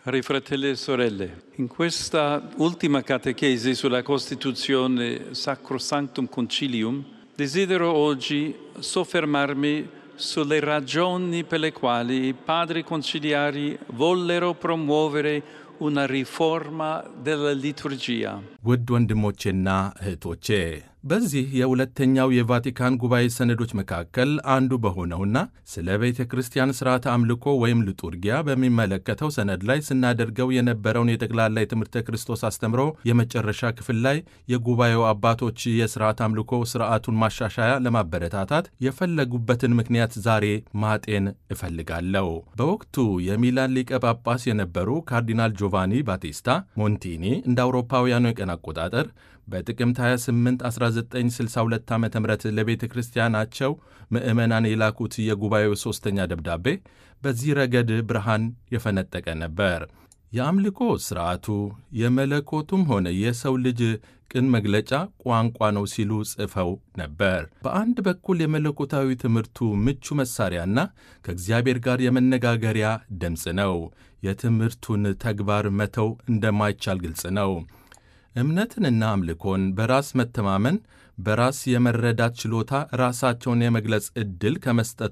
Cari fratelli e sorelle, in questa ultima catechesi sulla Costituzione Sacrosanctum Concilium, desidero oggi soffermarmi sulle ragioni per le quali i padri conciliari vollero promuovere una riforma della liturgia. ውድ ወንድሞቼና እህቶቼ በዚህ የሁለተኛው የቫቲካን ጉባኤ ሰነዶች መካከል አንዱ በሆነውና ስለ ቤተ ክርስቲያን ሥርዓተ አምልኮ ወይም ልጡርጊያ በሚመለከተው ሰነድ ላይ ስናደርገው የነበረውን የጠቅላላ የትምህርተ ክርስቶስ አስተምሮ የመጨረሻ ክፍል ላይ የጉባኤው አባቶች የሥርዓት አምልኮ ሥርዓቱን ማሻሻያ ለማበረታታት የፈለጉበትን ምክንያት ዛሬ ማጤን እፈልጋለሁ። በወቅቱ የሚላን ሊቀ ጳጳስ የነበሩ ካርዲናል ጆቫኒ ባቲስታ ሞንቲኒ እንደ አውሮፓውያኑ የቀን አቆጣጠር በጥቅምት 28 1962 ዓ ም ለቤተ ክርስቲያናቸው ምዕመናን የላኩት የጉባኤው ሦስተኛ ደብዳቤ በዚህ ረገድ ብርሃን የፈነጠቀ ነበር። የአምልኮ ሥርዓቱ የመለኮቱም ሆነ የሰው ልጅ ቅን መግለጫ ቋንቋ ነው ሲሉ ጽፈው ነበር። በአንድ በኩል የመለኮታዊ ትምህርቱ ምቹ መሣሪያና ከእግዚአብሔር ጋር የመነጋገሪያ ድምፅ ነው። የትምህርቱን ተግባር መተው እንደማይቻል ግልጽ ነው። እምነትንና አምልኮን በራስ መተማመን፣ በራስ የመረዳት ችሎታ ራሳቸውን የመግለጽ ዕድል ከመስጠት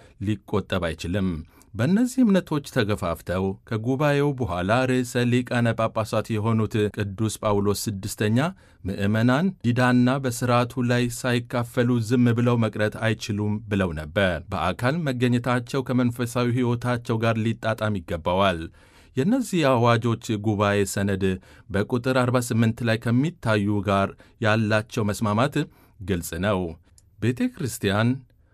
ሊቆጠብ አይችልም። በእነዚህ እምነቶች ተገፋፍተው ከጉባኤው በኋላ ርዕሰ ሊቃነ ጳጳሳት የሆኑት ቅዱስ ጳውሎስ ስድስተኛ ምዕመናን ዲዳና በሥርዓቱ ላይ ሳይካፈሉ ዝም ብለው መቅረት አይችሉም ብለው ነበር። በአካል መገኘታቸው ከመንፈሳዊ ሕይወታቸው ጋር ሊጣጣም ይገባዋል። የእነዚህ አዋጆች ጉባኤ ሰነድ በቁጥር 48 ላይ ከሚታዩ ጋር ያላቸው መስማማት ግልጽ ነው። ቤተ ክርስቲያን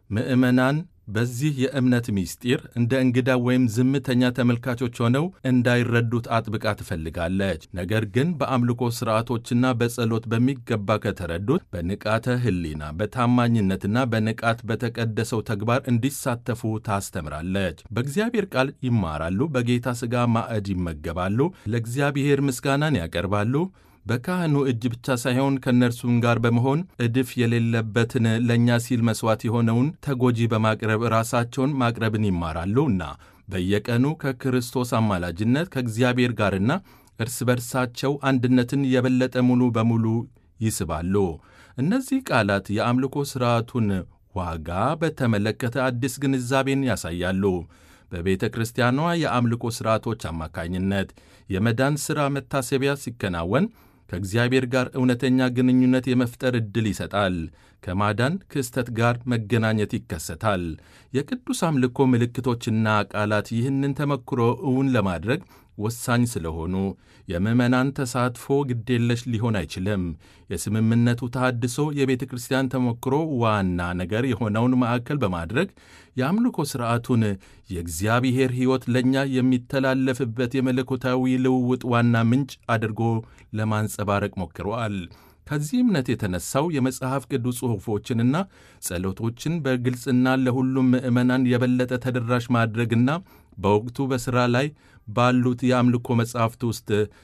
ምዕመናን በዚህ የእምነት ምስጢር እንደ እንግዳ ወይም ዝምተኛ ተመልካቾች ሆነው እንዳይረዱት አጥብቃ ትፈልጋለች። ነገር ግን በአምልኮ ሥርዓቶችና በጸሎት በሚገባ ከተረዱት በንቃተ ሕሊና በታማኝነትና በንቃት በተቀደሰው ተግባር እንዲሳተፉ ታስተምራለች። በእግዚአብሔር ቃል ይማራሉ፣ በጌታ ሥጋ ማዕድ ይመገባሉ፣ ለእግዚአብሔር ምስጋናን ያቀርባሉ። በካህኑ እጅ ብቻ ሳይሆን ከእነርሱም ጋር በመሆን እድፍ የሌለበትን ለእኛ ሲል መሥዋዕት የሆነውን ተጎጂ በማቅረብ ራሳቸውን ማቅረብን ይማራሉና በየቀኑ ከክርስቶስ አማላጅነት ከእግዚአብሔር ጋርና እርስ በርሳቸው አንድነትን የበለጠ ሙሉ በሙሉ ይስባሉ። እነዚህ ቃላት የአምልኮ ሥርዓቱን ዋጋ በተመለከተ አዲስ ግንዛቤን ያሳያሉ። በቤተ ክርስቲያኗ የአምልኮ ሥርዓቶች አማካኝነት የመዳን ሥራ መታሰቢያ ሲከናወን ከእግዚአብሔር ጋር እውነተኛ ግንኙነት የመፍጠር ዕድል ይሰጣል። ከማዳን ክስተት ጋር መገናኘት ይከሰታል። የቅዱስ አምልኮ ምልክቶችና ቃላት ይህንን ተመክሮ እውን ለማድረግ ወሳኝ ስለሆኑ የምዕመናን ተሳትፎ ግዴለሽ ሊሆን አይችልም። የስምምነቱ ተሃድሶ የቤተ ክርስቲያን ተሞክሮ ዋና ነገር የሆነውን ማዕከል በማድረግ የአምልኮ ሥርዓቱን የእግዚአብሔር ሕይወት ለእኛ የሚተላለፍበት የመለኮታዊ ልውውጥ ዋና ምንጭ አድርጎ ለማንጸባረቅ ሞክረዋል። ከዚህ እምነት የተነሳው የመጽሐፍ ቅዱስ ጽሑፎችንና ጸሎቶችን በግልጽና ለሁሉም ምዕመናን የበለጠ ተደራሽ ማድረግና በወቅቱ በሥራ ላይ ባሉት የአምልኮ መጻሕፍት ውስጥ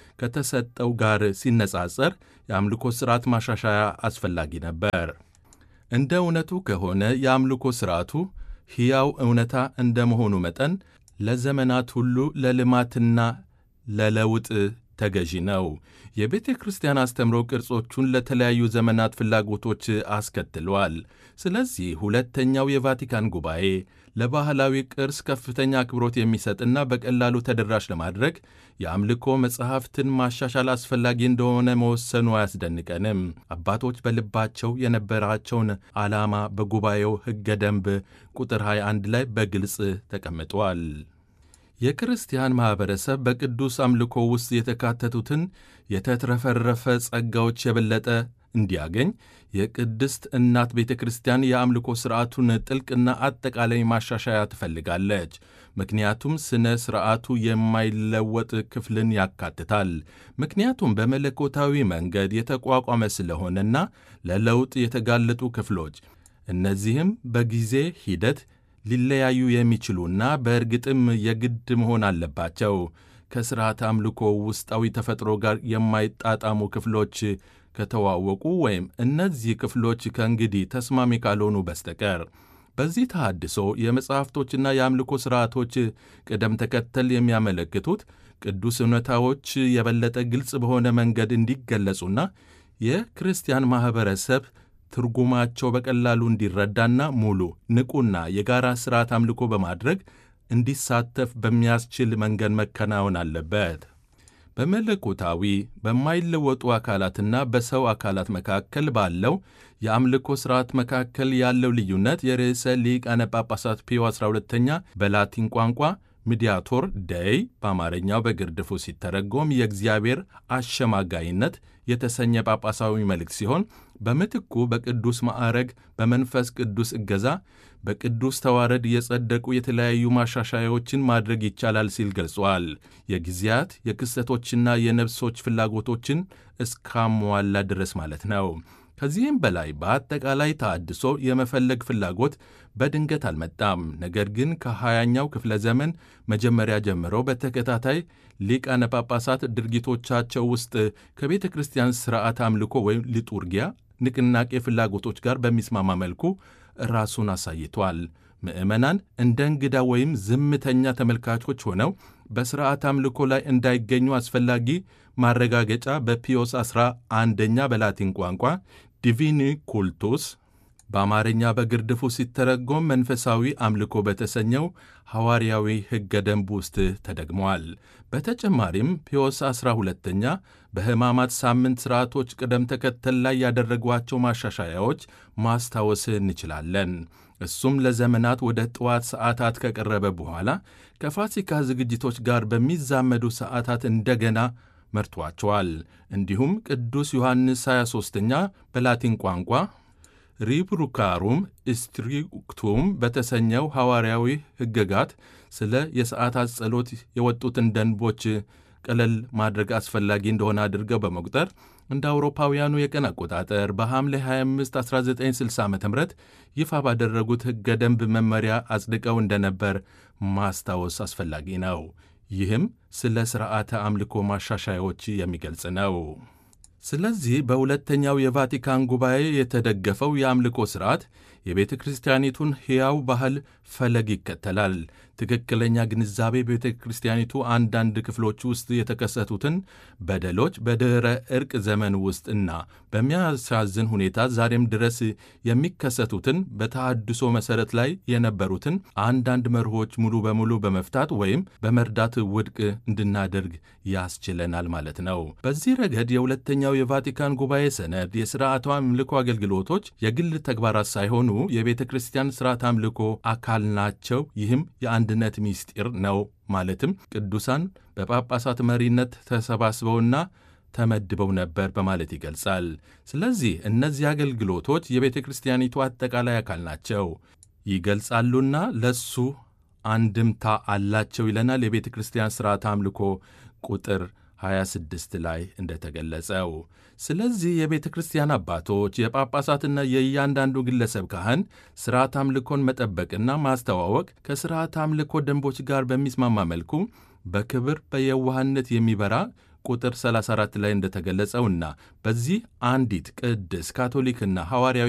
ከተሰጠው ጋር ሲነጻጸር የአምልኮ ሥርዓት ማሻሻያ አስፈላጊ ነበር። እንደ እውነቱ ከሆነ የአምልኮ ሥርዓቱ ሕያው እውነታ እንደ መሆኑ መጠን ለዘመናት ሁሉ ለልማትና ለለውጥ ተገዢ ነው። የቤተ ክርስቲያን አስተምሮ ቅርጾቹን ለተለያዩ ዘመናት ፍላጎቶች አስከትሏል። ስለዚህ ሁለተኛው የቫቲካን ጉባኤ ለባህላዊ ቅርስ ከፍተኛ አክብሮት የሚሰጥና በቀላሉ ተደራሽ ለማድረግ የአምልኮ መጽሐፍትን ማሻሻል አስፈላጊ እንደሆነ መወሰኑ አያስደንቀንም። አባቶች በልባቸው የነበራቸውን ዓላማ በጉባኤው ሕገ ደንብ ቁጥር 21 ላይ በግልጽ ተቀምጧል። የክርስቲያን ማኅበረሰብ በቅዱስ አምልኮ ውስጥ የተካተቱትን የተትረፈረፈ ጸጋዎች የበለጠ እንዲያገኝ የቅድስት እናት ቤተ ክርስቲያን የአምልኮ ሥርዓቱን ጥልቅና አጠቃላይ ማሻሻያ ትፈልጋለች። ምክንያቱም ሥነ ሥርዓቱ የማይለወጥ ክፍልን ያካትታል። ምክንያቱም በመለኮታዊ መንገድ የተቋቋመ ስለሆነና ለለውጥ የተጋለጡ ክፍሎች እነዚህም በጊዜ ሂደት ሊለያዩ የሚችሉና በእርግጥም የግድ መሆን አለባቸው። ከሥርዓት አምልኮ ውስጣዊ ተፈጥሮ ጋር የማይጣጣሙ ክፍሎች ከተዋወቁ ወይም እነዚህ ክፍሎች ከእንግዲህ ተስማሚ ካልሆኑ በስተቀር በዚህ ተሃድሶ የመጽሐፍቶችና የአምልኮ ሥርዓቶች ቅደም ተከተል የሚያመለክቱት ቅዱስ እውነታዎች የበለጠ ግልጽ በሆነ መንገድ እንዲገለጹና የክርስቲያን ማኅበረሰብ ትርጉማቸው በቀላሉ እንዲረዳና ሙሉ ንቁና የጋራ ሥርዓት አምልኮ በማድረግ እንዲሳተፍ በሚያስችል መንገድ መከናወን አለበት። በመለኮታዊ በማይለወጡ አካላትና በሰው አካላት መካከል ባለው የአምልኮ ሥርዓት መካከል ያለው ልዩነት የርዕሰ ሊቃነ ጳጳሳት ፒዮ 12ኛ በላቲን ቋንቋ ሚዲያቶር ደይ በአማርኛው በግርድፉ ሲተረጎም የእግዚአብሔር አሸማጋይነት የተሰኘ ጳጳሳዊ መልእክት ሲሆን በምትኩ በቅዱስ ማዕረግ በመንፈስ ቅዱስ እገዛ በቅዱስ ተዋረድ የጸደቁ የተለያዩ ማሻሻያዎችን ማድረግ ይቻላል ሲል ገልጿል። የጊዜያት የክስተቶችና የነፍሶች ፍላጎቶችን እስካሟላ ድረስ ማለት ነው። ከዚህም በላይ በአጠቃላይ ተሃድሶ የመፈለግ ፍላጎት በድንገት አልመጣም። ነገር ግን ከሀያኛው ክፍለ ዘመን መጀመሪያ ጀምሮ በተከታታይ ሊቃነ ጳጳሳት ድርጊቶቻቸው ውስጥ ከቤተ ክርስቲያን ሥርዓት አምልኮ ወይም ሊጡርጊያ ንቅናቄ ፍላጎቶች ጋር በሚስማማ መልኩ ራሱን አሳይቷል። ምዕመናን እንደ እንግዳ ወይም ዝምተኛ ተመልካቾች ሆነው በሥርዓት አምልኮ ላይ እንዳይገኙ አስፈላጊ ማረጋገጫ በፒዮስ ዐሥራ አንደኛ በላቲን ቋንቋ ዲቪኒ ኩልቱስ በአማርኛ በግርድፉ ሲተረጎም መንፈሳዊ አምልኮ በተሰኘው ሐዋርያዊ ሕገ ደንብ ውስጥ ተደግመዋል። በተጨማሪም ፒዮስ ዐሥራ ሁለተኛ በሕማማት ሳምንት ሥርዓቶች ቅደም ተከተል ላይ ያደረጓቸው ማሻሻያዎች ማስታወስ እንችላለን። እሱም ለዘመናት ወደ ጠዋት ሰዓታት ከቀረበ በኋላ ከፋሲካ ዝግጅቶች ጋር በሚዛመዱ ሰዓታት እንደገና መርቷቸዋል። እንዲሁም ቅዱስ ዮሐንስ 23ኛ በላቲን ቋንቋ ሪብሩካሩም ስትሪክቱም በተሰኘው ሐዋርያዊ ሕግጋት ስለ የሰዓታት ጸሎት የወጡትን ደንቦች ቀለል ማድረግ አስፈላጊ እንደሆነ አድርገው በመቁጠር እንደ አውሮፓውያኑ የቀን አቆጣጠር በሐምሌ 25 1960 ዓ ም ይፋ ባደረጉት ሕገ ደንብ መመሪያ አጽድቀው እንደነበር ማስታወስ አስፈላጊ ነው። ይህም ስለ ሥርዓተ አምልኮ ማሻሻያዎች የሚገልጽ ነው። ስለዚህ በሁለተኛው የቫቲካን ጉባኤ የተደገፈው የአምልኮ ሥርዓት የቤተ ክርስቲያኒቱን ሕያው ባህል ፈለግ ይከተላል። ትክክለኛ ግንዛቤ ቤተ ክርስቲያኒቱ አንዳንድ ክፍሎች ውስጥ የተከሰቱትን በደሎች በድኅረ ዕርቅ ዘመን ውስጥ እና በሚያሳዝን ሁኔታ ዛሬም ድረስ የሚከሰቱትን በተሃድሶ መሠረት ላይ የነበሩትን አንዳንድ መርሆች ሙሉ በሙሉ በመፍታት ወይም በመርዳት ውድቅ እንድናደርግ ያስችለናል ማለት ነው። በዚህ ረገድ የሁለተኛው የቫቲካን ጉባኤ ሰነድ የሥርዓቷ አምልኮ አገልግሎቶች የግል ተግባራት ሳይሆኑ የቤተ ክርስቲያን ሥርዓት አምልኮ አካል ናቸው። ይህም የአንድነት ምስጢር ነው። ማለትም ቅዱሳን በጳጳሳት መሪነት ተሰባስበውና ተመድበው ነበር በማለት ይገልጻል። ስለዚህ እነዚህ አገልግሎቶች የቤተ ክርስቲያኒቱ አጠቃላይ አካል ናቸው ይገልጻሉና ለሱ አንድምታ አላቸው ይለናል የቤተ ክርስቲያን ሥርዓት አምልኮ ቁጥር 26 ላይ እንደተገለጸው። ስለዚህ የቤተ ክርስቲያን አባቶች የጳጳሳትና የእያንዳንዱ ግለሰብ ካህን ሥርዓት አምልኮን መጠበቅና ማስተዋወቅ ከሥርዓት አምልኮ ደንቦች ጋር በሚስማማ መልኩ በክብር በየዋህነት የሚበራ ቁጥር 34 ላይ እንደተገለጸውና በዚህ አንዲት ቅድስ ካቶሊክና ሐዋርያዊ